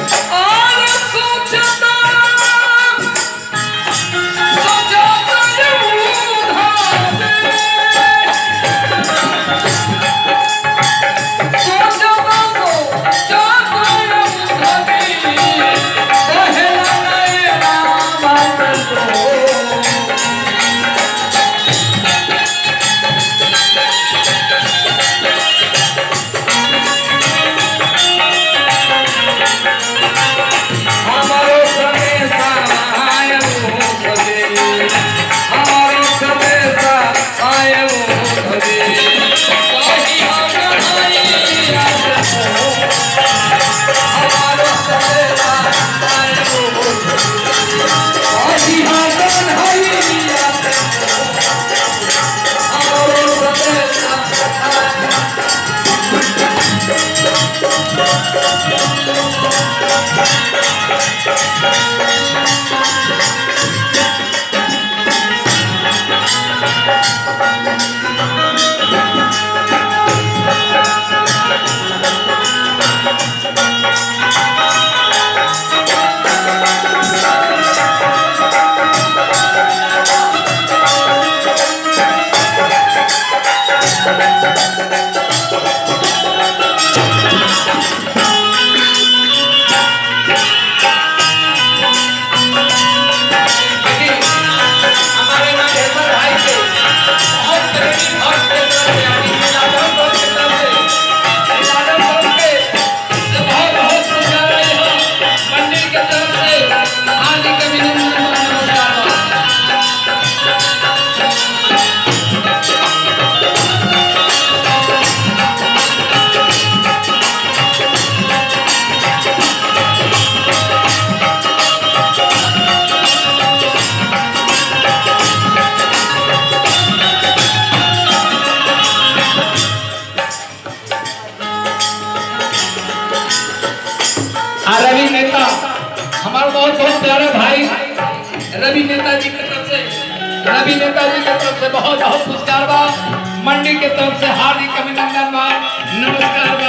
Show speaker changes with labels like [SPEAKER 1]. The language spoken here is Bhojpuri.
[SPEAKER 1] और सोचता सोचता हमारो समेसा आयो भजे हमारो समेसा आयो भजे कही हम आइया हमारो समेसा आयो कही हम आइया हमारो समेसा आयो हमारे ना ऐसा भाई के बहुत प्रेमी भक्त के तरफ से यानी कि यादव दल के तरफ से यादव दल के से बहुत बहुत पुरस्कार आए हैं मंदिर के तरफ से हार्दिक अभिनंदन और नमस्कार बा। आ रवि नेता हमारा बहुत बहुत प्यारा भाई रवि नेताजी की तरफ से रवि नेताजी की तरफ से बहुत बहुत पुरस्कार बा मंडी के तरफ से हार्दिक अभिनंदन बा नमस्कार